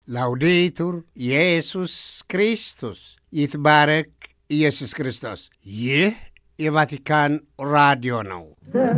ላውዴቱር ኢየሱስ ክርስቶስ ይትባረክ ኢየሱስ ክርስቶስ። ይህ የቫቲካን ራዲዮ ነው።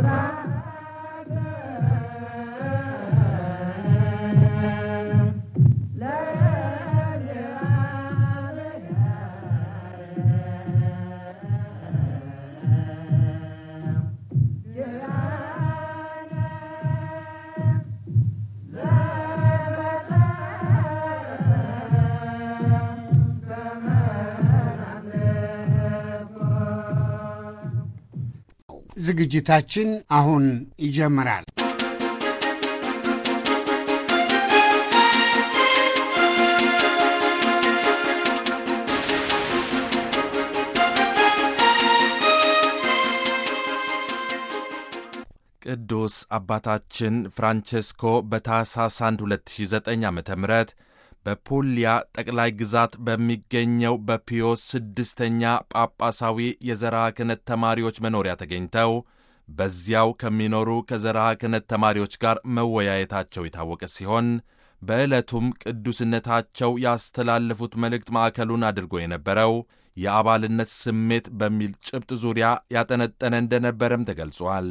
ዝግጅታችን አሁን ይጀምራል። ቅዱስ አባታችን ፍራንቼስኮ በታኅሳስ 1 2009 ዓ ም በፑልያ ጠቅላይ ግዛት በሚገኘው በፒዮስ ስድስተኛ ጳጳሳዊ የዘርዓ ክህነት ተማሪዎች መኖሪያ ተገኝተው በዚያው ከሚኖሩ ከዘርዓ ክህነት ተማሪዎች ጋር መወያየታቸው የታወቀ ሲሆን በዕለቱም ቅዱስነታቸው ያስተላለፉት መልእክት ማዕከሉን አድርጎ የነበረው የአባልነት ስሜት በሚል ጭብጥ ዙሪያ ያጠነጠነ እንደነበረም ተገልጿል።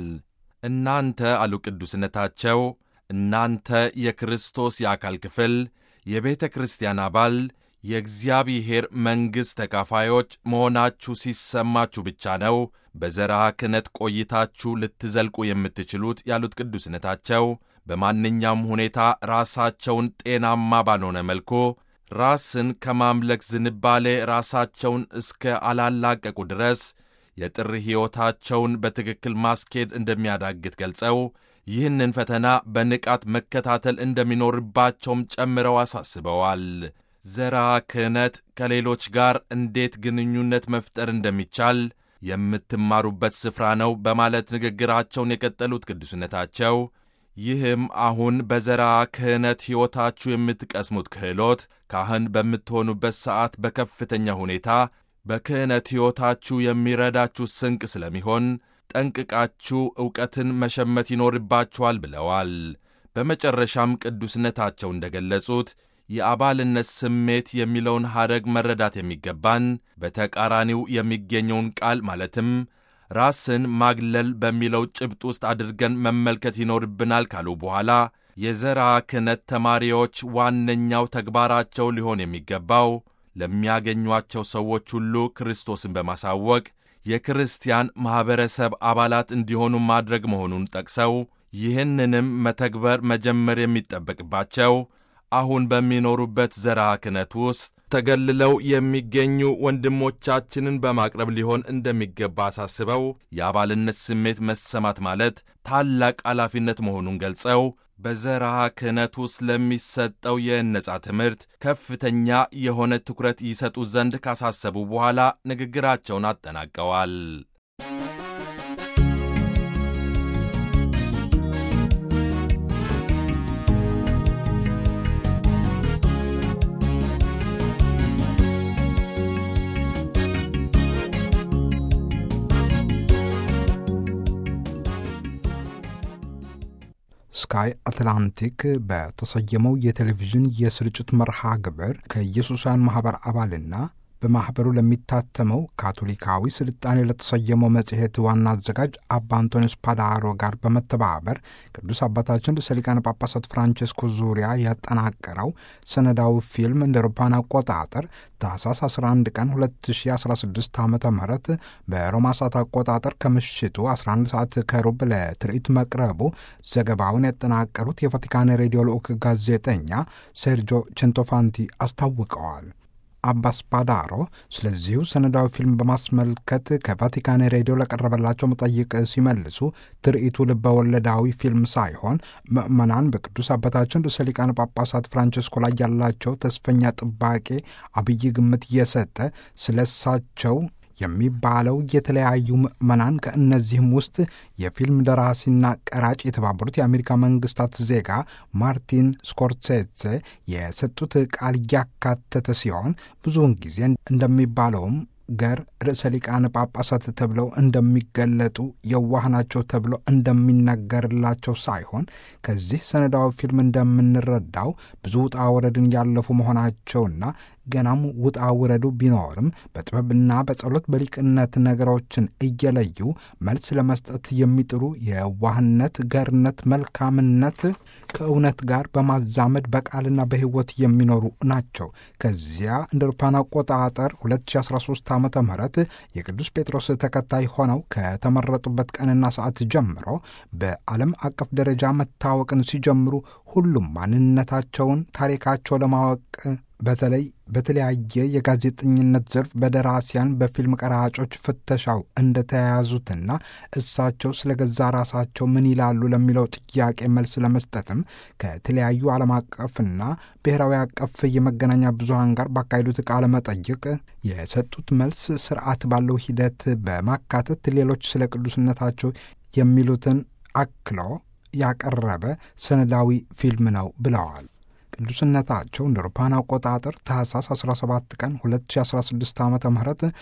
እናንተ አሉ ቅዱስነታቸው፣ እናንተ የክርስቶስ የአካል ክፍል የቤተ ክርስቲያን አባል የእግዚአብሔር መንግሥት ተካፋዮች መሆናችሁ ሲሰማችሁ ብቻ ነው በዘርዓ ክህነት ቆይታችሁ ልትዘልቁ የምትችሉት ያሉት ቅዱስነታቸው በማንኛውም ሁኔታ ራሳቸውን ጤናማ ባልሆነ መልኩ ራስን ከማምለክ ዝንባሌ ራሳቸውን እስከ አላላቀቁ ድረስ የጥሪ ሕይወታቸውን በትክክል ማስኬድ እንደሚያዳግት ገልጸው ይህንን ፈተና በንቃት መከታተል እንደሚኖርባቸውም ጨምረው አሳስበዋል። ዘርዓ ክህነት ከሌሎች ጋር እንዴት ግንኙነት መፍጠር እንደሚቻል የምትማሩበት ስፍራ ነው በማለት ንግግራቸውን የቀጠሉት ቅዱስነታቸው ይህም አሁን በዘርዓ ክህነት ሕይወታችሁ የምትቀስሙት ክህሎት ካህን በምትሆኑበት ሰዓት በከፍተኛ ሁኔታ በክህነት ሕይወታችሁ የሚረዳችሁ ስንቅ ስለሚሆን ጠንቅቃችሁ ዕውቀትን መሸመት ይኖርባችኋል ብለዋል። በመጨረሻም ቅዱስነታቸው እንደ ገለጹት የአባልነት ስሜት የሚለውን ሐረግ መረዳት የሚገባን በተቃራኒው የሚገኘውን ቃል ማለትም ራስን ማግለል በሚለው ጭብጥ ውስጥ አድርገን መመልከት ይኖርብናል ካሉ በኋላ የዘርዓ ክህነት ተማሪዎች ዋነኛው ተግባራቸው ሊሆን የሚገባው ለሚያገኟቸው ሰዎች ሁሉ ክርስቶስን በማሳወቅ የክርስቲያን ማኅበረሰብ አባላት እንዲሆኑ ማድረግ መሆኑን ጠቅሰው ይህንንም መተግበር መጀመር የሚጠበቅባቸው አሁን በሚኖሩበት ዘርዓ ክህነት ውስጥ ተገልለው የሚገኙ ወንድሞቻችንን በማቅረብ ሊሆን እንደሚገባ አሳስበው የአባልነት ስሜት መሰማት ማለት ታላቅ ኃላፊነት መሆኑን ገልጸው በዘርዓ ክህነት ውስጥ ለሚሰጠው የነጻ ትምህርት ከፍተኛ የሆነ ትኩረት ይሰጡ ዘንድ ካሳሰቡ በኋላ ንግግራቸውን አጠናቀዋል። ስካይ አትላንቲክ በተሰየመው የቴሌቪዥን የስርጭት መርሃ ግብር ከኢየሱሳውያን ማኅበር አባልና በማኅበሩ ለሚታተመው ካቶሊካዊ ስልጣኔ ለተሰየመው መጽሔት ዋና አዘጋጅ አባ አንቶኒዮስ ፓዳሮ ጋር በመተባበር ቅዱስ አባታችን ርዕሰ ሊቃነ ጳጳሳት ፍራንቼስኮ ዙሪያ ያጠናቀረው ሰነዳዊ ፊልም እንደ አውሮፓውያን አቆጣጠር ታህሳስ 11 ቀን 2016 ዓ ም በሮማ ሰዓት አቆጣጠር ከምሽቱ 11 ሰዓት ከሩብ ለትርኢት መቅረቡ ዘገባውን ያጠናቀሩት የቫቲካን ሬዲዮ ልዑክ ጋዜጠኛ ሴርጆ ቼንቶፋንቲ አስታውቀዋል። አባስ ፓዳሮ ስለዚሁ ሰነዳዊ ፊልም በማስመልከት ከቫቲካን ሬዲዮ ለቀረበላቸው መጠይቅ ሲመልሱ ትርኢቱ ልበ ወለዳዊ ፊልም ሳይሆን ምዕመናን በቅዱስ አባታችን ርዕሰ ሊቃነ ጳጳሳት ፍራንቸስኮ ላይ ያላቸው ተስፈኛ ጥባቄ አብይ ግምት እየሰጠ ስለ እሳቸው የሚባለው የተለያዩ ምዕመናን ከእነዚህም ውስጥ የፊልም ደራሲና ቀራጭ የተባበሩት የአሜሪካ መንግስታት ዜጋ ማርቲን ስኮርሴሴ የሰጡት ቃል እያካተተ ሲሆን ብዙውን ጊዜ እንደሚባለውም ገር ርዕሰ ሊቃነ ጳጳሳት ተብለው እንደሚገለጡ የዋህ ናቸው ተብሎ እንደሚነገርላቸው ሳይሆን ከዚህ ሰነዳዊ ፊልም እንደምንረዳው ብዙ ውጣ ወረድን ያለፉ መሆናቸውና ገናም ውጣ ውረዱ ቢኖርም በጥበብና በጸሎት በሊቅነት ነገሮችን እየለዩ መልስ ለመስጠት የሚጥሩ የዋህነት፣ ገርነት፣ መልካምነት ከእውነት ጋር በማዛመድ በቃልና በሕይወት የሚኖሩ ናቸው። ከዚያ እንደ አውሮፓውያን አቆጣጠር 2013 ዓ ም የቅዱስ ጴጥሮስ ተከታይ ሆነው ከተመረጡበት ቀንና ሰዓት ጀምሮ በዓለም አቀፍ ደረጃ መታወቅን ሲጀምሩ ሁሉም ማንነታቸውን፣ ታሪካቸው ለማወቅ በተለይ በተለያየ የጋዜጠኝነት ዘርፍ በደራሲያን በፊልም ቀራጮች ፍተሻው እንደተያያዙትና እሳቸው ስለ ገዛ ራሳቸው ምን ይላሉ ለሚለው ጥያቄ መልስ ለመስጠትም ከተለያዩ ዓለም አቀፍና ብሔራዊ አቀፍ የመገናኛ ብዙሃን ጋር ባካሄዱት ቃለ መጠይቅ የሰጡት መልስ ስርዓት ባለው ሂደት በማካተት ሌሎች ስለ ቅዱስነታቸው የሚሉትን አክሎ ያቀረበ ሰነዳዊ ፊልም ነው ብለዋል። ቅዱስነታቸው እንደ አውሮፓውያን አቆጣጠር ታህሳስ 17 ቀን 2016 ዓ ም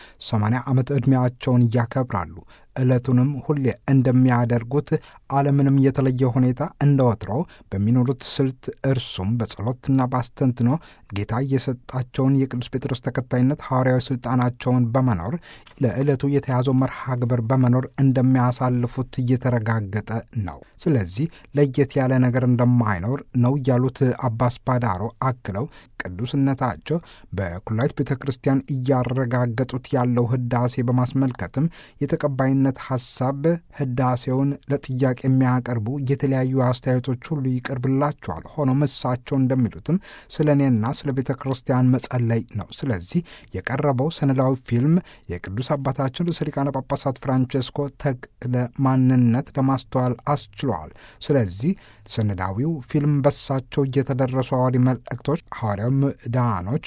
80 ዓመት ዕድሜያቸውን ያከብራሉ። ዕለቱንም ሁሌ እንደሚያደርጉት ዓለምንም የተለየ ሁኔታ እንደ ወትሮው በሚኖሩት ስልት እርሱም በጸሎትና በአስተንትኖ ጌታ የሰጣቸውን የቅዱስ ጴጥሮስ ተከታይነት ሐዋርያዊ ሥልጣናቸውን በመኖር ለዕለቱ የተያዘው መርሃ ግብር በመኖር እንደሚያሳልፉት እየተረጋገጠ ነው። ስለዚህ ለየት ያለ ነገር እንደማይኖር ነው ያሉት አባስ ፓዳሮ አክለው ቅዱስነታቸው በኩላይት ቤተ ክርስቲያን እያረጋገጡት ያለው ህዳሴ በማስመልከትም የተቀባይነት ሐሳብ ህዳሴውን ለጥያቄ የሚያቀርቡ የተለያዩ አስተያየቶች ሁሉ ይቀርብላቸዋል። ሆኖም እሳቸው እንደሚሉትም ስለ እኔና ስለ ቤተ ክርስቲያን መጸለይ ነው። ስለዚህ የቀረበው ሰነዳዊ ፊልም የቅዱስ አባታችን ርዕሰ ሊቃነ ጳጳሳት ፍራንቼስኮ ተክለ ማንነት ለማስተዋል አስችለዋል። ስለዚህ ሰነዳዊው ፊልም በሳቸው እየተደረሱ ሐዋርያዊ መልእክቶች፣ ሐዋርያዊ ምዕዳኖች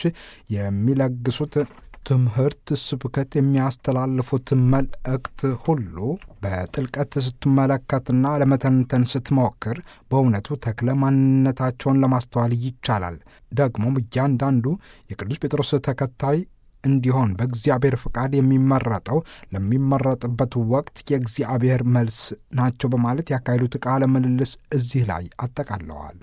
የሚለግሱት ትምህርት፣ ስብከት የሚያስተላልፉት መልእክት ሁሉ በጥልቀት ስትመለከትና ለመተንተን ስትሞክር በእውነቱ ተክለ ማንነታቸውን ለማስተዋል ይቻላል። ደግሞም እያንዳንዱ የቅዱስ ጴጥሮስ ተከታይ እንዲሆን በእግዚአብሔር ፍቃድ የሚመረጠው ለሚመረጥበት ወቅት የእግዚአብሔር መልስ ናቸው በማለት ያካሄዱት ቃለ ምልልስ እዚህ ላይ አጠቃለዋል።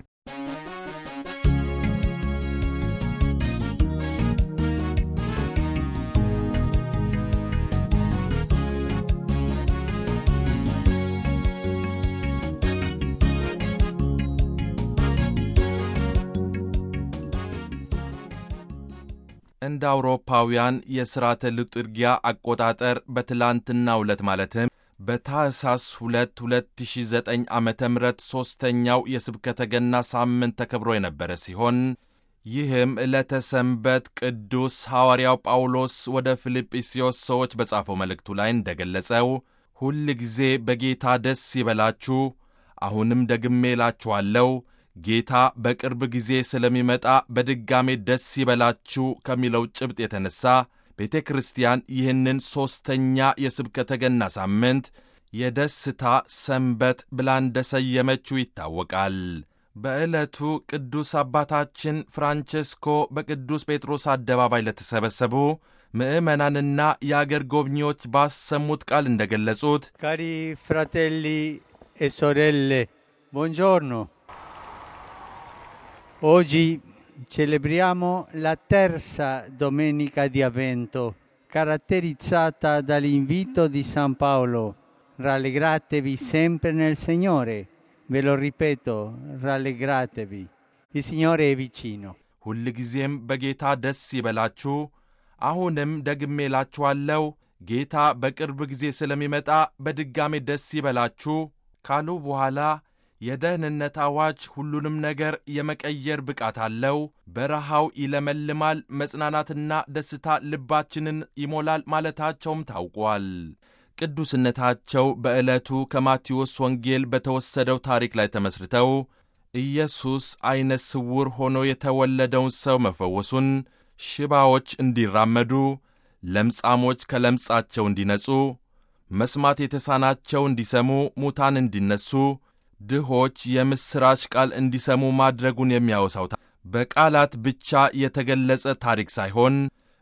እንደ አውሮፓውያን የሥርዓተ ልጥርጊያ አቆጣጠር በትላንትናው ዕለት ማለትም በታህሳስ 2 2009 ዓ ም ሦስተኛው የስብከተ ገና ሳምንት ተከብሮ የነበረ ሲሆን ይህም ዕለተ ሰንበት ቅዱስ ሐዋርያው ጳውሎስ ወደ ፊልጵስዮስ ሰዎች በጻፈው መልእክቱ ላይ እንደገለጸው ሁል ጊዜ በጌታ ደስ ይበላችሁ፣ አሁንም ደግሜ እላችኋለሁ ጌታ በቅርብ ጊዜ ስለሚመጣ በድጋሜ ደስ ይበላችሁ ከሚለው ጭብጥ የተነሣ ቤተ ክርስቲያን ይህንን ሦስተኛ የስብከተ ገና ሳምንት የደስታ ሰንበት ብላ እንደ ሰየመችው ይታወቃል። በዕለቱ ቅዱስ አባታችን ፍራንቼስኮ በቅዱስ ጴጥሮስ አደባባይ ለተሰበሰቡ ምዕመናንና የአገር ጎብኚዎች ባሰሙት ቃል እንደ ገለጹት ካሪ ፍራቴሊ e sorelle buongiorno Oggi celebriamo la terza domenica di Avvento, caratterizzata dall'invito di San Paolo. Rallegratevi sempre nel Signore. Ve lo ripeto, rallegratevi. Il Signore è vicino. ሁልጊዜም በጌታ ደስ ይበላችሁ፣ አሁንም ደግሜ እላችኋለሁ ጌታ በቅርብ ጊዜ ስለሚመጣ በድጋሜ ደስ ይበላችሁ ካሉ በኋላ የደህንነት አዋጅ ሁሉንም ነገር የመቀየር ብቃት አለው። በረሃው ይለመልማል፣ መጽናናትና ደስታ ልባችንን ይሞላል ማለታቸውም ታውቋል። ቅዱስነታቸው በዕለቱ ከማቴዎስ ወንጌል በተወሰደው ታሪክ ላይ ተመስርተው ኢየሱስ ዐይነ ስውር ሆኖ የተወለደውን ሰው መፈወሱን፣ ሽባዎች እንዲራመዱ፣ ለምጻሞች ከለምጻቸው እንዲነጹ፣ መስማት የተሳናቸው እንዲሰሙ፣ ሙታን እንዲነሱ ድሆች የምሥራች ቃል እንዲሰሙ ማድረጉን የሚያወሳው በቃላት ብቻ የተገለጸ ታሪክ ሳይሆን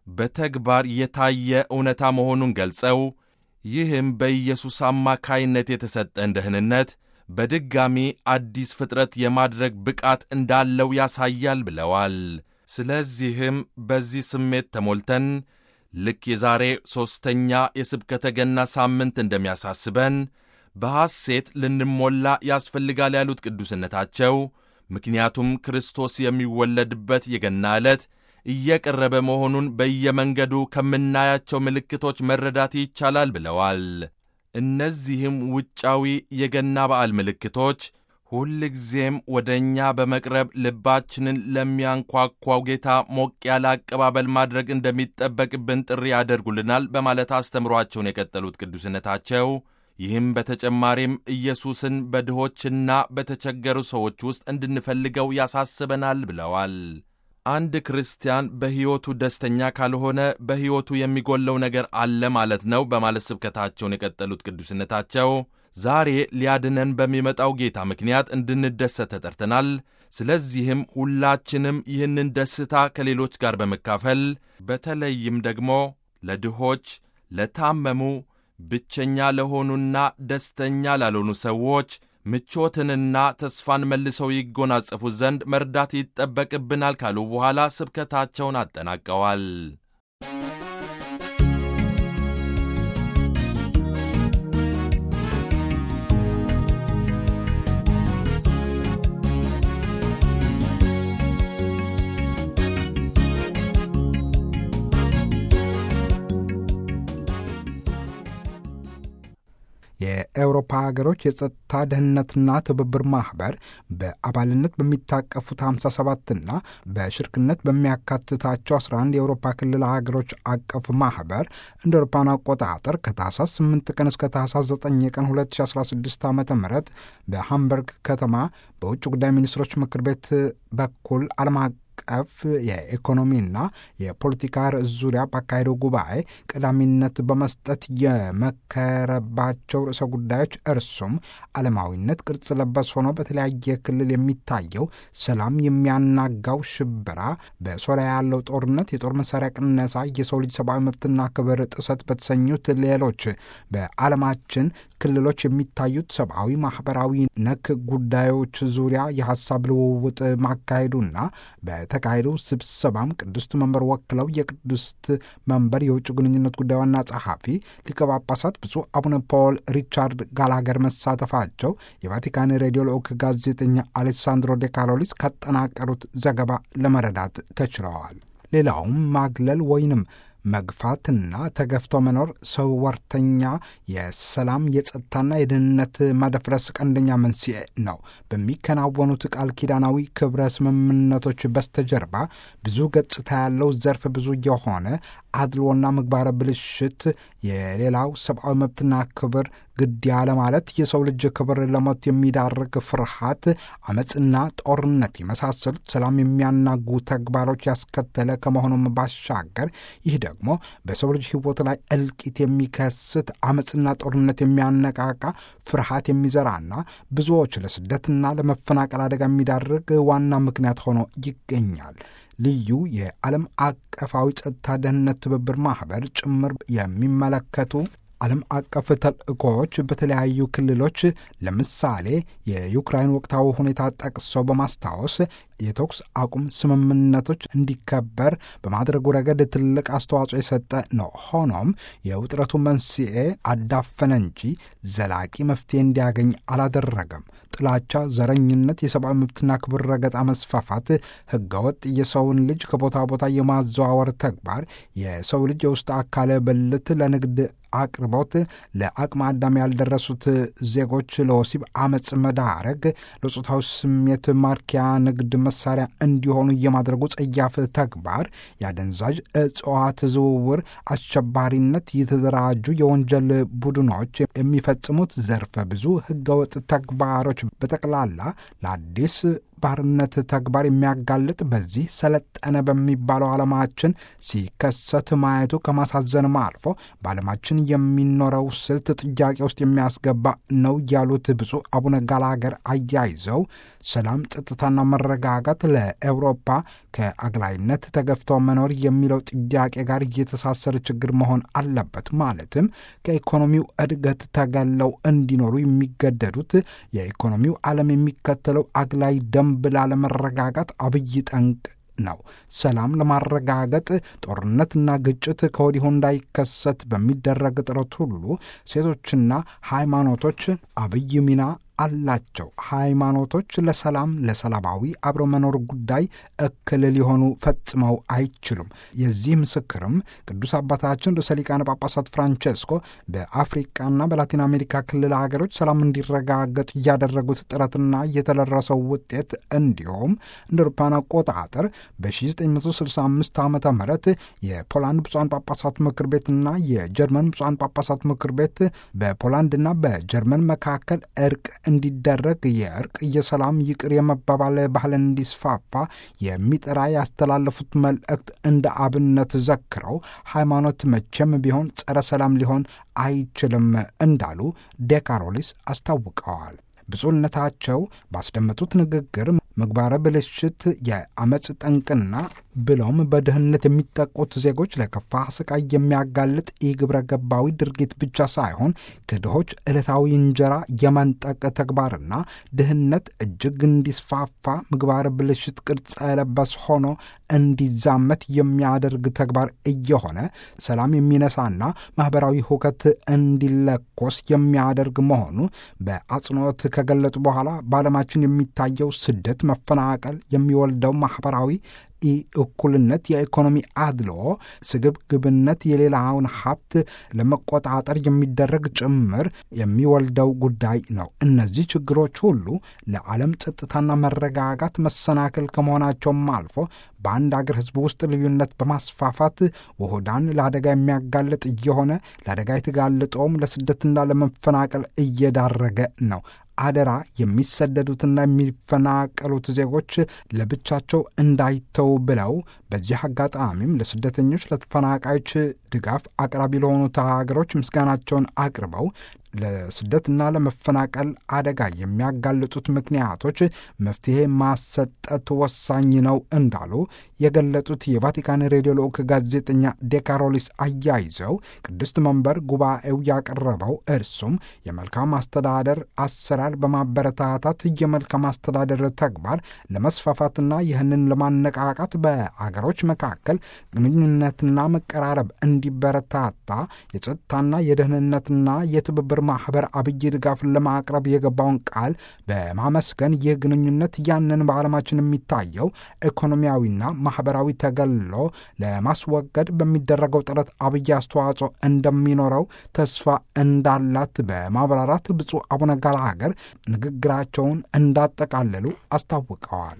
በተግባር የታየ እውነታ መሆኑን ገልጸው ይህም በኢየሱስ አማካይነት የተሰጠን ደህንነት በድጋሚ አዲስ ፍጥረት የማድረግ ብቃት እንዳለው ያሳያል ብለዋል። ስለዚህም በዚህ ስሜት ተሞልተን ልክ የዛሬ ሦስተኛ የስብከተ ገና ሳምንት እንደሚያሳስበን በሐሴት ልንሞላ ያስፈልጋል ያሉት ቅዱስነታቸው ምክንያቱም ክርስቶስ የሚወለድበት የገና ዕለት እየቀረበ መሆኑን በየመንገዱ ከምናያቸው ምልክቶች መረዳት ይቻላል ብለዋል። እነዚህም ውጫዊ የገና በዓል ምልክቶች ሁልጊዜም ወደ እኛ በመቅረብ ልባችንን ለሚያንኳኳው ጌታ ሞቅ ያለ አቀባበል ማድረግ እንደሚጠበቅብን ጥሪ ያደርጉልናል በማለት አስተምሯቸውን የቀጠሉት ቅዱስነታቸው ይህም በተጨማሪም ኢየሱስን በድሆችና በተቸገሩ ሰዎች ውስጥ እንድንፈልገው ያሳስበናል ብለዋል። አንድ ክርስቲያን በሕይወቱ ደስተኛ ካልሆነ በሕይወቱ የሚጎለው ነገር አለ ማለት ነው በማለት ስብከታቸውን የቀጠሉት ቅዱስነታቸው ዛሬ ሊያድነን በሚመጣው ጌታ ምክንያት እንድንደሰት ተጠርተናል። ስለዚህም ሁላችንም ይህንን ደስታ ከሌሎች ጋር በመካፈል በተለይም ደግሞ ለድሆች፣ ለታመሙ፣ ብቸኛ ለሆኑና ደስተኛ ላልሆኑ ሰዎች ምቾትንና ተስፋን መልሰው ይጎናጸፉ ዘንድ መርዳት ይጠበቅብናል ካሉ በኋላ ስብከታቸውን አጠናቀዋል። የአውሮፓ ሀገሮች የጸጥታ ደህንነትና ትብብር ማኅበር በአባልነት በሚታቀፉት 57ና በሽርክነት በሚያካትታቸው 11 የአውሮፓ ክልል ሀገሮች አቀፍ ማኅበር እንደ አውሮፓውያን አቆጣጠር ከታህሳስ 8 ቀን እስከ ታህሳስ 9 ቀን 2016 ዓ ም በሃምበርግ ከተማ በውጭ ጉዳይ ሚኒስትሮች ምክር ቤት በኩል ዓለም ቀፍ የኢኮኖሚና የፖለቲካ ርዕስ ዙሪያ ባካሄደው ጉባኤ ቀዳሚነት በመስጠት የመከረባቸው ርዕሰ ጉዳዮች እርሱም ዓለማዊነት ቅርጽ ለበስ ሆኖ በተለያየ ክልል የሚታየው ሰላም የሚያናጋው ሽበራ፣ በሶሪያ ያለው ጦርነት፣ የጦር መሳሪያ ቅነሳ፣ የሰው ልጅ ሰብአዊ መብትና ክብር ጥሰት በተሰኙት ሌሎች በዓለማችን ክልሎች የሚታዩት ሰብአዊ፣ ማህበራዊ ነክ ጉዳዮች ዙሪያ የሀሳብ ልውውጥ ማካሄዱና በተካሄደው ስብሰባም ቅድስት መንበር ወክለው የቅድስት መንበር የውጭ ግንኙነት ጉዳይ ዋና ጸሐፊ ሊቀ ጳጳሳት ብፁዕ አቡነ ፖል ሪቻርድ ጋላገር መሳተፋቸው የቫቲካን ሬዲዮ ልዑክ ጋዜጠኛ አሌሳንድሮ ዴ ካሎሊስ ካጠናቀሩት ዘገባ ለመረዳት ተችለዋል። ሌላውም ማግለል ወይንም መግፋትና ተገፍቶ መኖር ሰው ወርተኛ የሰላም የጸጥታና የደህንነት መደፍረስ ቀንደኛ መንስኤ ነው። በሚከናወኑት ቃል ኪዳናዊ ክብረ ስምምነቶች በስተጀርባ ብዙ ገጽታ ያለው ዘርፍ ብዙ የሆነ አድልዎና ምግባረ ብልሽት፣ የሌላው ሰብአዊ መብትና ክብር ግድ ያለ ማለት የሰው ልጅ ክብር ለሞት የሚዳርግ ፍርሃት፣ አመፅና ጦርነት የመሳሰሉት ሰላም የሚያናጉ ተግባሮች ያስከተለ ከመሆኑም ባሻገር ይህ ደግሞ በሰው ልጅ ሕይወት ላይ እልቂት የሚከስት አመፅና ጦርነት የሚያነቃቃ ፍርሃት የሚዘራና ብዙዎች ለስደትና ለመፈናቀል አደጋ የሚዳርግ ዋና ምክንያት ሆኖ ይገኛል። ልዩ የዓለም አቀፋዊ ጸጥታ ደህንነት ትብብር ማኅበር ጭምር የሚመለከቱ ዓለም አቀፍ ተልእኮዎች በተለያዩ ክልሎች ለምሳሌ የዩክራይን ወቅታዊ ሁኔታ ጠቅሰው በማስታወስ የተኩስ አቁም ስምምነቶች እንዲከበር በማድረጉ ረገድ ትልቅ አስተዋጽኦ የሰጠ ነው። ሆኖም የውጥረቱ መንስኤ አዳፈነ እንጂ ዘላቂ መፍትሄ እንዲያገኝ አላደረገም። ጥላቻ፣ ዘረኝነት፣ የሰብአዊ መብትና ክብር ረገጣ መስፋፋት፣ ህገወጥ የሰውን ልጅ ከቦታ ቦታ የማዘዋወር ተግባር፣ የሰው ልጅ የውስጥ አካለ ብልት ለንግድ አቅርቦት፣ ለአቅመ አዳም ያልደረሱት ዜጎች ለወሲብ አመፅ መዳረግ፣ ለጾታዊ ስሜት ማርኪያ ንግድ መሳሪያ እንዲሆኑ የማድረጉ ጸያፍ ተግባር፣ የአደንዛዥ እጽዋት ዝውውር፣ አሸባሪነት፣ የተደራጁ የወንጀል ቡድኖች የሚፈጽሙት ዘርፈ ብዙ ህገወጥ ተግባሮች በጠቅላላ ለአዲስ ባርነት ተግባር የሚያጋልጥ በዚህ ሰለጠነ በሚባለው ዓለማችን ሲከሰት ማየቱ ከማሳዘንም አልፎ በዓለማችን የሚኖረው ስልት ጥያቄ ውስጥ የሚያስገባ ነው ያሉት ብፁዕ አቡነ ጋላገር አያይዘው ሰላም፣ ጸጥታና መረጋጋት ለአውሮፓ ከአግላይነት ተገፍተው መኖር የሚለው ጥያቄ ጋር እየተሳሰረ ችግር መሆን አለበት። ማለትም ከኢኮኖሚው እድገት ተገለው እንዲኖሩ የሚገደዱት የኢኮኖሚው ዓለም የሚከተለው አግላይ ደንብ ላለመረጋጋት አብይ ጠንቅ ነው። ሰላም ለማረጋገጥ ጦርነትና ግጭት ከወዲሁ እንዳይከሰት በሚደረግ ጥረት ሁሉ ሴቶችና ሃይማኖቶች አብይ ሚና አላቸው። ሃይማኖቶች ለሰላም ለሰላማዊ አብሮ መኖር ጉዳይ እክል ሊሆኑ ፈጽመው አይችሉም። የዚህ ምስክርም ቅዱስ አባታችን ርዕሰ ሊቃነ ጳጳሳት ፍራንቼስኮ በአፍሪቃና በላቲን አሜሪካ ክልል ሀገሮች ሰላም እንዲረጋገጥ እያደረጉት ጥረትና የተደረሰው ውጤት እንዲሁም እንደ አውሮፓውያን አቆጣጠር በ1965 ዓ ም የፖላንድ ብፁዓን ጳጳሳት ምክር ቤትና የጀርመን ብፁዓን ጳጳሳት ምክር ቤት በፖላንድና በጀርመን መካከል እርቅ እንዲደረግ የእርቅ የሰላም ይቅር የመባባል ባህል እንዲስፋፋ የሚጠራ ያስተላለፉት መልእክት እንደ አብነት ዘክረው ሃይማኖት መቼም ቢሆን ጸረ ሰላም ሊሆን አይችልም እንዳሉ ዴካሮሊስ አስታውቀዋል። ብፁዕነታቸው ባስደመጡት ንግግር ምግባረ ብልሽት የአመፅ ጠንቅና ብለውም በድህነት የሚጠቁት ዜጎች ለከፋ ስቃይ የሚያጋልጥ የግብረ ገባዊ ድርጊት ብቻ ሳይሆን ከድሆች ዕለታዊ እንጀራ የመንጠቅ ተግባርና ድህነት እጅግ እንዲስፋፋ ምግባረ ብልሽት ቅርጸ የለበስ ሆኖ እንዲዛመት የሚያደርግ ተግባር እየሆነ ሰላም የሚነሳና ማኅበራዊ ሁከት እንዲለኮስ የሚያደርግ መሆኑ በአጽንኦት ከገለጡ በኋላ በዓለማችን የሚታየው ስደት፣ መፈናቀል የሚወልደው ማኅበራዊ ኢ እኩልነት፣ የኢኮኖሚ አድልዎ፣ ስግብግብነት፣ የሌላውን ሀብት ለመቆጣጠር የሚደረግ ጭምር የሚወልደው ጉዳይ ነው። እነዚህ ችግሮች ሁሉ ለዓለም ጸጥታና መረጋጋት መሰናክል ከመሆናቸውም አልፎ በአንድ አገር ሕዝብ ውስጥ ልዩነት በማስፋፋት ውሁዳን ለአደጋ የሚያጋልጥ እየሆነ ለአደጋ የተጋለጠውም ለስደትና ለመፈናቀል እየዳረገ ነው። አደራ የሚሰደዱትና የሚፈናቀሉት ዜጎች ለብቻቸው እንዳይተው ብለው በዚህ አጋጣሚም ለስደተኞች፣ ለተፈናቃዮች ድጋፍ አቅራቢ ለሆኑት ሀገሮች ምስጋናቸውን አቅርበው ለስደትና ለመፈናቀል አደጋ የሚያጋልጡት ምክንያቶች መፍትሄ ማሰጠት ወሳኝ ነው እንዳሉ የገለጡት የቫቲካን ሬዲዮ ልዑክ ጋዜጠኛ ዴካሮሊስ አያይዘው ቅድስት መንበር ጉባኤው ያቀረበው እርሱም የመልካም አስተዳደር አሰራር በማበረታታት የመልካም አስተዳደር ተግባር ለመስፋፋትና ይህንን ለማነቃቃት በአገሮች መካከል ግንኙነትና መቀራረብ እንዲበረታታ የጸጥታና የደህንነትና የትብብር ማህበር አብይ ድጋፍን ለማቅረብ የገባውን ቃል በማመስገን ይህ ግንኙነት ያንን በዓለማችን የሚታየው ኢኮኖሚያዊና ማህበራዊ ተገሎ ለማስወገድ በሚደረገው ጥረት አብይ አስተዋጽኦ እንደሚኖረው ተስፋ እንዳላት በማብራራት ብፁዕ አቡነ ጋላሃገር ንግግራቸውን እንዳጠቃለሉ አስታውቀዋል።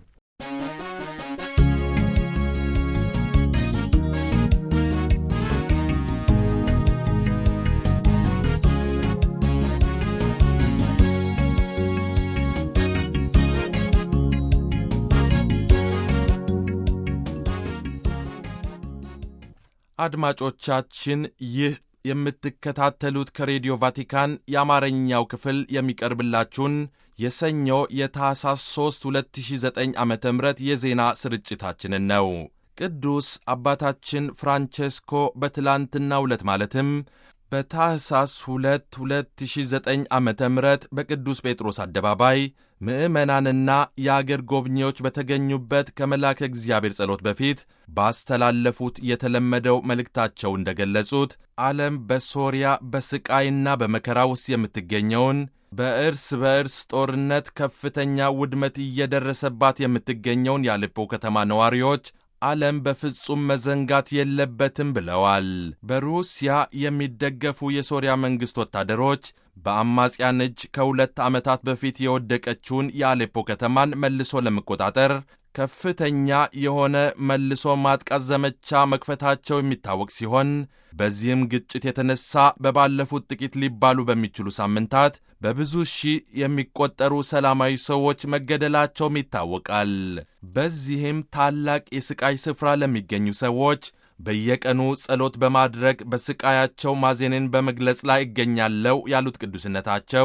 አድማጮቻችን ይህ የምትከታተሉት ከሬዲዮ ቫቲካን የአማርኛው ክፍል የሚቀርብላችሁን የሰኞ የታህሳስ 3 2009 ዓ ም የዜና ስርጭታችንን ነው። ቅዱስ አባታችን ፍራንቼስኮ በትላንትናው ዕለት ማለትም በታህሳስ 2 2009 ዓ ም በቅዱስ ጴጥሮስ አደባባይ ምዕመናንና የአገር ጎብኚዎች በተገኙበት ከመልአከ እግዚአብሔር ጸሎት በፊት ባስተላለፉት የተለመደው መልእክታቸው እንደገለጹት ዓለም በሶርያ በስቃይና በመከራ ውስጥ የምትገኘውን በእርስ በእርስ ጦርነት ከፍተኛ ውድመት እየደረሰባት የምትገኘውን የአሌፖ ከተማ ነዋሪዎች ዓለም በፍጹም መዘንጋት የለበትም ብለዋል። በሩሲያ የሚደገፉ የሶርያ መንግሥት ወታደሮች በአማጽያን እጅ ከሁለት ዓመታት በፊት የወደቀችውን የአሌፖ ከተማን መልሶ ለመቆጣጠር ከፍተኛ የሆነ መልሶ ማጥቃት ዘመቻ መክፈታቸው የሚታወቅ ሲሆን በዚህም ግጭት የተነሳ በባለፉት ጥቂት ሊባሉ በሚችሉ ሳምንታት በብዙ ሺህ የሚቆጠሩ ሰላማዊ ሰዎች መገደላቸውም ይታወቃል። በዚህም ታላቅ የስቃይ ስፍራ ለሚገኙ ሰዎች በየቀኑ ጸሎት በማድረግ በስቃያቸው ማዜንን በመግለጽ ላይ እገኛለሁ ያሉት ቅዱስነታቸው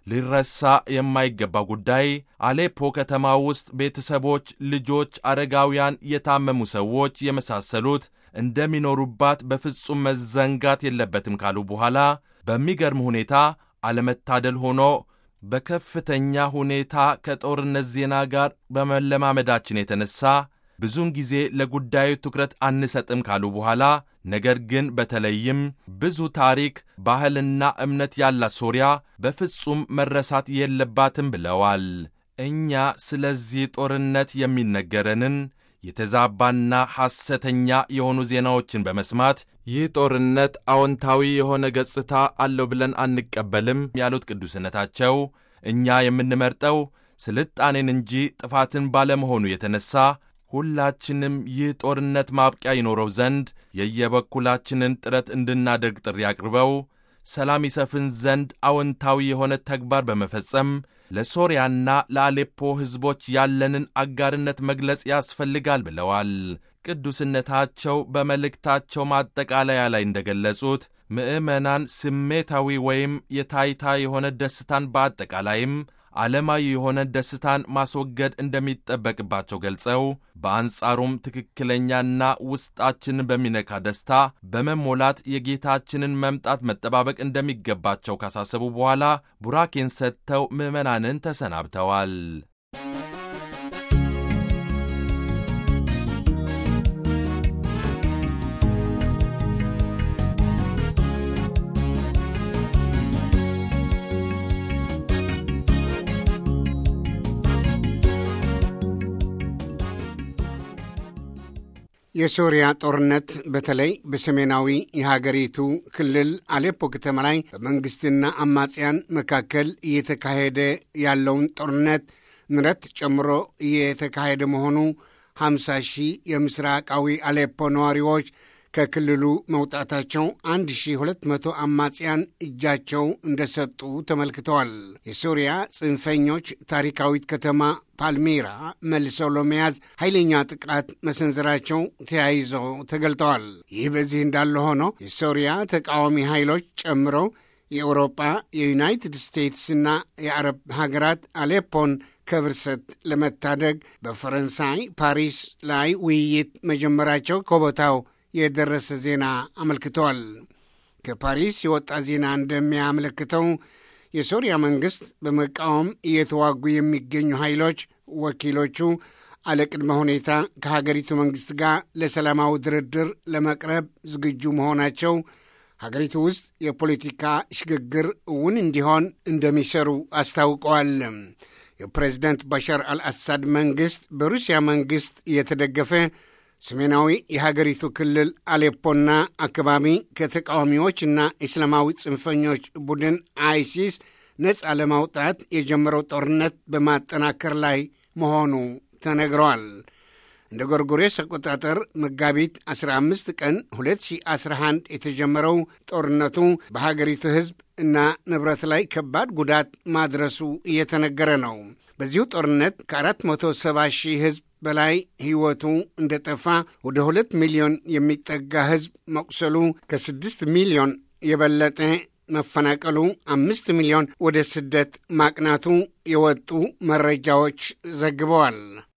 ሊረሳ የማይገባ ጉዳይ አሌፖ ከተማ ውስጥ ቤተሰቦች፣ ልጆች፣ አረጋውያን፣ የታመሙ ሰዎች የመሳሰሉት እንደሚኖሩባት በፍጹም መዘንጋት የለበትም ካሉ በኋላ በሚገርም ሁኔታ አለመታደል ሆኖ በከፍተኛ ሁኔታ ከጦርነት ዜና ጋር በመለማመዳችን የተነሳ ብዙውን ጊዜ ለጉዳዩ ትኩረት አንሰጥም ካሉ በኋላ ነገር ግን በተለይም ብዙ ታሪክ፣ ባህልና እምነት ያላት ሶርያ በፍጹም መረሳት የለባትም ብለዋል። እኛ ስለዚህ ጦርነት የሚነገረንን የተዛባና ሐሰተኛ የሆኑ ዜናዎችን በመስማት ይህ ጦርነት አዎንታዊ የሆነ ገጽታ አለው ብለን አንቀበልም ያሉት ቅዱስነታቸው እኛ የምንመርጠው ስልጣኔን እንጂ ጥፋትን ባለመሆኑ የተነሳ ሁላችንም ይህ ጦርነት ማብቂያ ይኖረው ዘንድ የየበኩላችንን ጥረት እንድናደርግ ጥሪ አቅርበው ሰላም ይሰፍን ዘንድ አዎንታዊ የሆነ ተግባር በመፈጸም ለሶርያና ለአሌፖ ሕዝቦች ያለንን አጋርነት መግለጽ ያስፈልጋል ብለዋል። ቅዱስነታቸው በመልእክታቸው ማጠቃለያ ላይ እንደገለጹት ምዕመናን ስሜታዊ ወይም የታይታ የሆነ ደስታን በአጠቃላይም ዓለማዊ የሆነ ደስታን ማስወገድ እንደሚጠበቅባቸው ገልጸው በአንጻሩም ትክክለኛና ውስጣችንን በሚነካ ደስታ በመሞላት የጌታችንን መምጣት መጠባበቅ እንደሚገባቸው ካሳሰቡ በኋላ ቡራኬን ሰጥተው ምዕመናንን ተሰናብተዋል። የሶሪያ ጦርነት በተለይ በሰሜናዊ የሀገሪቱ ክልል አሌፖ ከተማ ላይ በመንግሥትና አማጽያን መካከል እየተካሄደ ያለውን ጦርነት ንረት ጨምሮ እየተካሄደ መሆኑ 50 ሺህ የምስራቃዊ አሌፖ ነዋሪዎች ከክልሉ መውጣታቸው 1200 አማጽያን እጃቸው እንደሰጡ ተመልክተዋል። የሶሪያ ጽንፈኞች ታሪካዊት ከተማ ፓልሜራ መልሰው ለመያዝ ኃይለኛ ጥቃት መሰንዘራቸው ተያይዘው ተገልጠዋል። ይህ በዚህ እንዳለ ሆኖ የሶሪያ ተቃዋሚ ኃይሎች ጨምሮ የአውሮጳ የዩናይትድ ስቴትስና የአረብ ሀገራት አሌፖን ከብርሰት ለመታደግ በፈረንሳይ ፓሪስ ላይ ውይይት መጀመራቸው ከቦታው የደረሰ ዜና አመልክተዋል። ከፓሪስ የወጣ ዜና እንደሚያመለክተው የሶሪያ መንግሥት በመቃወም እየተዋጉ የሚገኙ ኃይሎች ወኪሎቹ አለቅድመ ሁኔታ ከሀገሪቱ መንግሥት ጋር ለሰላማዊ ድርድር ለመቅረብ ዝግጁ መሆናቸው ሀገሪቱ ውስጥ የፖለቲካ ሽግግር እውን እንዲሆን እንደሚሰሩ አስታውቀዋል። የፕሬዝደንት ባሻር አልአሳድ መንግሥት በሩሲያ መንግሥት እየተደገፈ ሰሜናዊ የሀገሪቱ ክልል አሌፖና አካባቢ ከተቃዋሚዎችና እስላማዊ ጽንፈኞች ቡድን አይሲስ ነፃ ለማውጣት የጀመረው ጦርነት በማጠናከር ላይ መሆኑ ተነግረዋል። እንደ ጎርጎሬስ አቆጣጠር መጋቢት 15 ቀን 2011 የተጀመረው ጦርነቱ በሀገሪቱ ሕዝብ እና ንብረት ላይ ከባድ ጉዳት ማድረሱ እየተነገረ ነው። በዚሁ ጦርነት ከ470 ሺህ ሕዝብ በላይ ሕይወቱ እንደጠፋ ወደ ሁለት ሚሊዮን የሚጠጋ ሕዝብ መቁሰሉ ከስድስት ሚሊዮን የበለጠ መፈናቀሉ አምስት ሚሊዮን ወደ ስደት ማቅናቱ የወጡ መረጃዎች ዘግበዋል።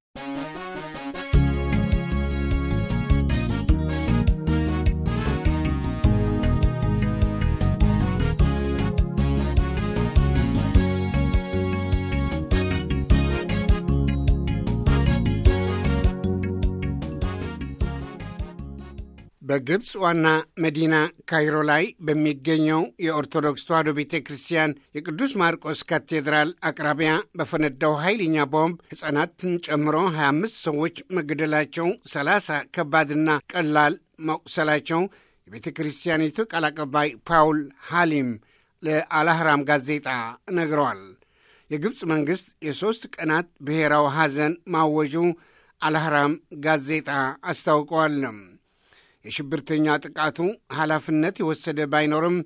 በግብፅ ዋና መዲና ካይሮ ላይ በሚገኘው የኦርቶዶክስ ተዋሕዶ ቤተ ክርስቲያን የቅዱስ ማርቆስ ካቴድራል አቅራቢያ በፈነዳው ኃይለኛ ቦምብ ሕፃናትን ጨምሮ 25 ሰዎች መገደላቸው፣ 30 ከባድና ቀላል መቁሰላቸው የቤተ ክርስቲያኒቱ ቃል አቀባይ ፓውል ሃሊም ለአልአህራም ጋዜጣ ነግረዋል። የግብፅ መንግሥት የሦስት ቀናት ብሔራዊ ሐዘን ማወጁ አልአህራም ጋዜጣ አስታውቀዋል። የሽብርተኛ ጥቃቱ ኃላፊነት የወሰደ ባይኖርም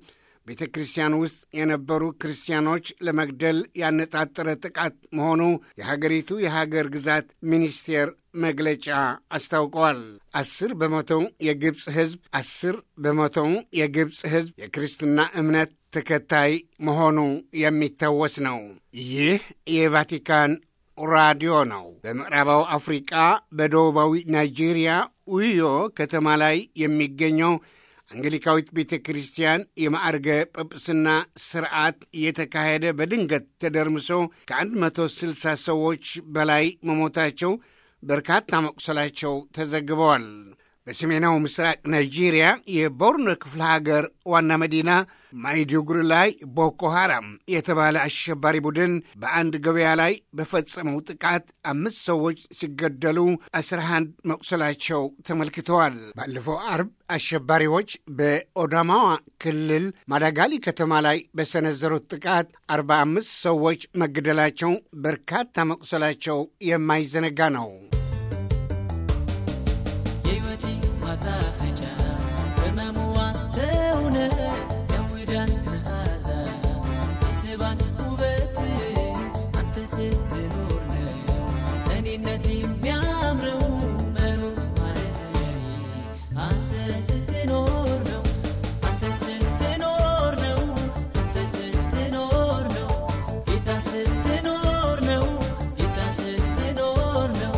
ቤተ ክርስቲያን ውስጥ የነበሩ ክርስቲያኖች ለመግደል ያነጣጠረ ጥቃት መሆኑ የሀገሪቱ የሀገር ግዛት ሚኒስቴር መግለጫ አስታውቀዋል። አስር በመቶው የግብፅ ሕዝብ አስር በመቶው የግብፅ ሕዝብ የክርስትና እምነት ተከታይ መሆኑ የሚታወስ ነው። ይህ የቫቲካን ራዲዮ ነው። በምዕራባዊ አፍሪቃ በደቡባዊ ናይጄሪያ ኡዮ ከተማ ላይ የሚገኘው አንግሊካዊት ቤተ ክርስቲያን የማዕርገ ጵጵስና ስርዓት እየተካሄደ በድንገት ተደርምሶ ከ160 ሰዎች በላይ መሞታቸው በርካታ መቁሰላቸው ተዘግበዋል። በሰሜናዊ ምስራቅ ናይጄሪያ የቦርኖ ክፍለ ሀገር ዋና መዲና ማይዱጉሪ ላይ ቦኮ ሃራም የተባለ አሸባሪ ቡድን በአንድ ገበያ ላይ በፈጸመው ጥቃት አምስት ሰዎች ሲገደሉ አስራ አንድ መቁሰላቸው ተመልክተዋል። ባለፈው አርብ አሸባሪዎች በኦዳማዋ ክልል ማዳጋሊ ከተማ ላይ በሰነዘሩት ጥቃት አርባ አምስት ሰዎች መገደላቸው፣ በርካታ መቁሰላቸው የማይዘነጋ ነው። ማጣፈጫ በመሙዋ ተውነ የሙዳን መዓዛ የስባን ውበት አንተ ስትኖር ነው እኔነት የሚያምረው መኖር ማለት አንተ ስትኖር ነው አንተ ስትኖር ነው አንተ ስትኖር ነው ጌታ ስትኖር ነው ጌታ ስትኖር ነው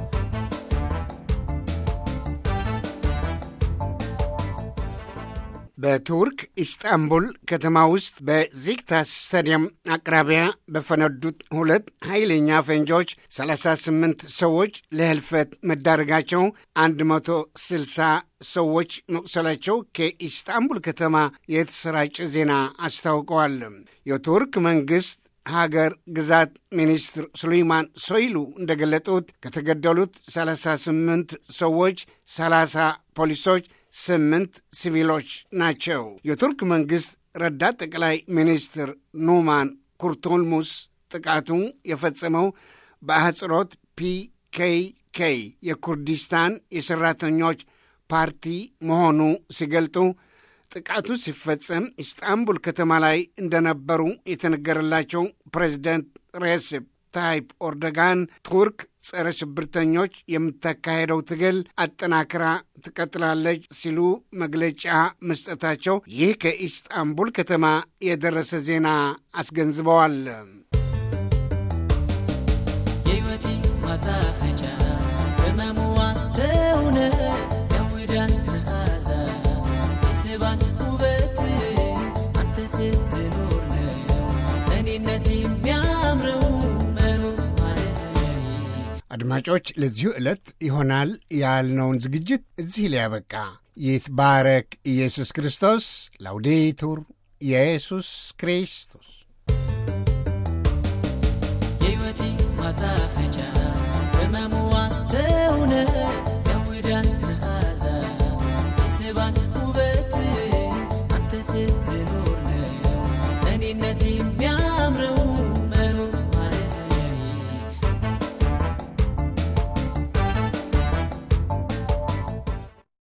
በቱርክ ኢስጣንቡል ከተማ ውስጥ በዚግታስ ስታዲየም አቅራቢያ በፈነዱት ሁለት ኃይለኛ ፈንጂዎች 38 ሰዎች ለህልፈት መዳረጋቸው 160 ሰዎች መቁሰላቸው ከኢስጣንቡል ከተማ የተሰራጨ ዜና አስታውቀዋል። የቱርክ መንግሥት ሀገር ግዛት ሚኒስትር ሱሌይማን ሶይሉ እንደገለጡት ከተገደሉት 38 ሰዎች 30 ፖሊሶች ስምንት ሲቪሎች ናቸው። የቱርክ መንግሥት ረዳት ጠቅላይ ሚኒስትር ኑማን ኩርቱልሙስ ጥቃቱ የፈጸመው በአህጽሮት ፒኬኬ የኩርዲስታን የሠራተኞች ፓርቲ መሆኑ ሲገልጡ ጥቃቱ ሲፈጸም ኢስጣንቡል ከተማ ላይ እንደነበሩ የተነገረላቸው ፕሬዚደንት ሬሴፕ ታይፕ ኦርዶጋን ቱርክ ጸረ ሽብርተኞች የምታካሄደው ትግል አጠናክራ ትቀጥላለች ሲሉ መግለጫ መስጠታቸው ይህ ከኢስጣንቡል ከተማ የደረሰ ዜና አስገንዝበዋል። የሕይወቴ ማጣፈጫ በመሙዋ ተውነ የሙዳን መዓዛ የስባን ውበት አንተ ስትኖር ነው እኔነት የሚያምረው መኖር ማለት አድማጮች፣ ለዚሁ ዕለት ይሆናል ያልነውን ዝግጅት እዚህ ላይ ያበቃ። ይትባረክ ኢየሱስ ክርስቶስ። ላውዴቱር ኢየሱስ ክርስቶስ የሕይወቴ ማጣፈጫ